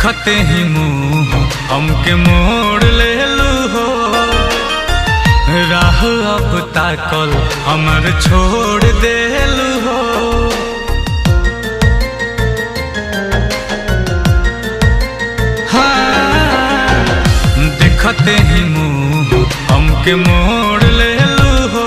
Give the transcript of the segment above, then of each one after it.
देखते ही मुंह हमके मोड़ ले लू हो राह अब ताकल हमर छोड़ देलू हो हाँ, देखते ही मुंह हमके मोड़ ले लू हो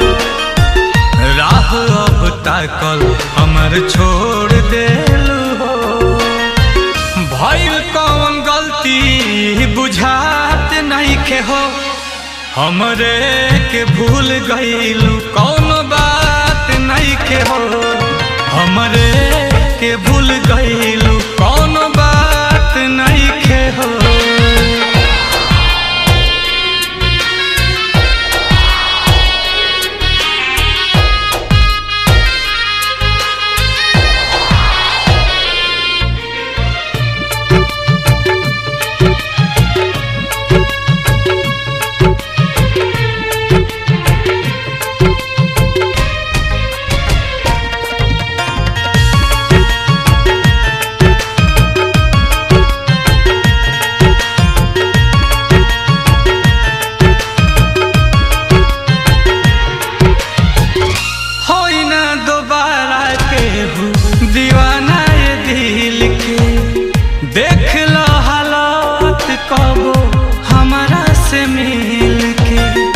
राह अब ताकल हमर छोड़ देलू हो भइल कौन गलती बुझात नहीं के हो हमरे के भूल गईलू कौन बात नहीं के हो हमरे के भूल गईलू कौन बात नहीं के हो होई ना दोबारा केहू दीवाना ये दिल के देख लो हालात कबो हमारा से मिल के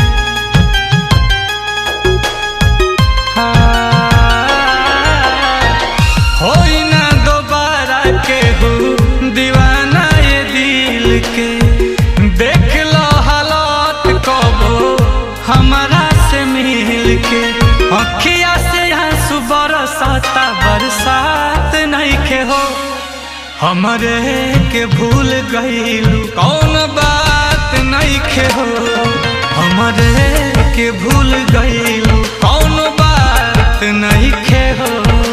हाँ, होई ना दोबारा केहू दीवाना ये दिल के देख लो हालात कबो हमारा से मिल के अखिया से आंसू बरसाता बरसात नहीं के हो हमरे के भूल गईलू कौन बात नहीं के हो हमरे के भूल गईलू कौन बात नहीं के हो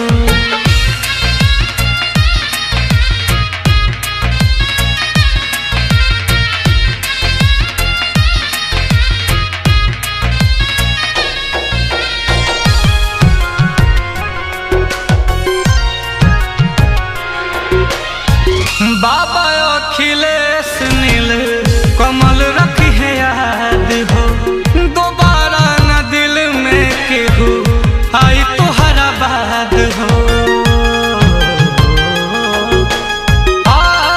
बाबा अखिलेश नील कमल रखी है याद हो दोबारा न दिल में केहू आई तुहरा बाद हो आ,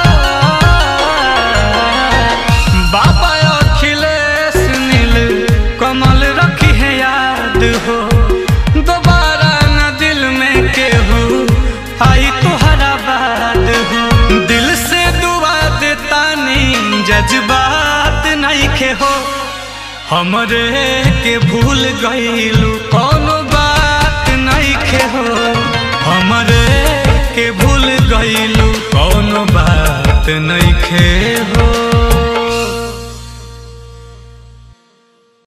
बाबा अखिलेश नील कमल रखी है याद हो दोबारा न दिल में केहू आई तुहरा बाद हो दिल से दुआ देता नी जज्बात नहीं के हो हमरे के भूल गईलू कौन